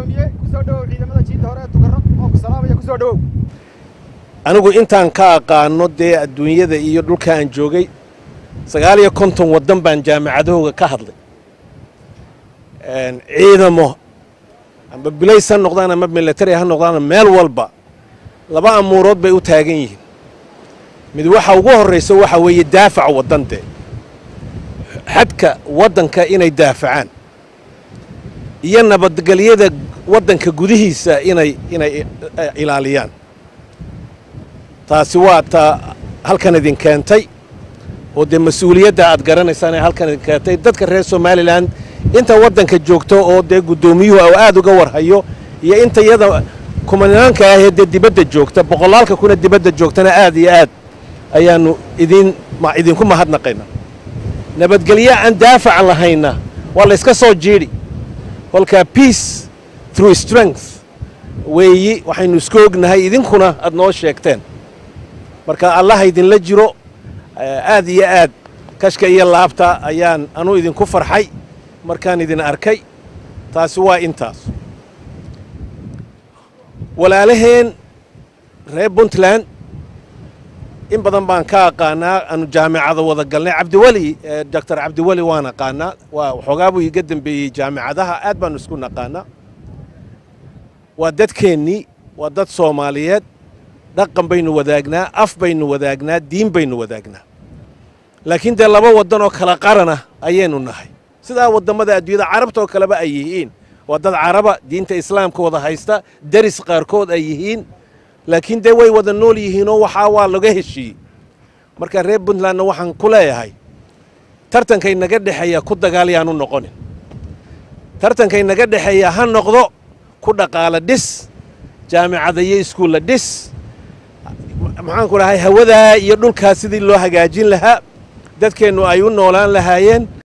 gudoomiye kusoo dhowow ciidamada jiinta hore ee tukarro oo ku salaamaya kusoo dhowow anigu intaan ka aqaano dee adduunyada iyo dhulka aan joogay sagaal iyo konton waddan baan jaamacadahooga ka hadlay ciidamo amba bilays ha noqdaan ama military ha noqdaan meel walba laba amuurood bay u taagan yihiin mid waxa ugu horraysa waxa weeye daafac waddan dee xadka waddanka inay daafacaan iyo nabadgelyada waddanka gudihiisa inay inay ilaaliyaan taasi waa ta halkan idin keentay oo dee mas-uuliyadda aad garanaysaan ee halkan idin keentay dadka reer somalilan inta waddanka joogto oo dee guddoomiyuhu oo aad uga warhayo iyo inta iyada kumanaanka ahee dee dibadda joogta boqolaalka kuna dibadda joogtana aad iyo aad ayaannu idin idinku mahadnaqayna nabadgelyo aan daafac lahayna waa la yska soo jiidhi kolkaa peace through strength weeyi waxaynu isku ognahay idinkuna aad noo sheegteen marka allaha idinla jiro aad iyo aad kashka iyo laabta ayaan anuu idinku farxay markaan idin arkay taasi waa intaas walaalaheen reer puntland in badan baan ka aqaanaa aanu jaamicada wada galnay cabdiweli doctor cabdiweli waan aqaanaa waa waxoogaa buu iga dembeeyey jaamicadaha aad baanu isku naqaanaa waa dadkeennii waa dad soomaaliyeed dhaqan baynu wadaagnaa af baynu wadaagnaa diin baynu wadaagnaa laakiin dee laba waddan oo kala qarana ayaynu nahay sidaa waddammada adduunyada carabta oo kaleba ay yihiin waa dad caraba diinta islaamka wada haysta deris qaarkood ay yihiin laakiin dee way wada nool yihiinoo waxaa waa laga heshiiyey marka reer puntlandna waxaan ku leeyahay tartankay naga dhexeeya ku dagaal yaanu noqonin tartankay naga dhexeeya ha noqdo ku dhaqaala dhis jaamicada iyo iskuulla dhis maxaanku dhahay hawadaa iyo dhulkaas sidii loo hagaajin lahaa dadkeennu ay u noolaan lahaayeen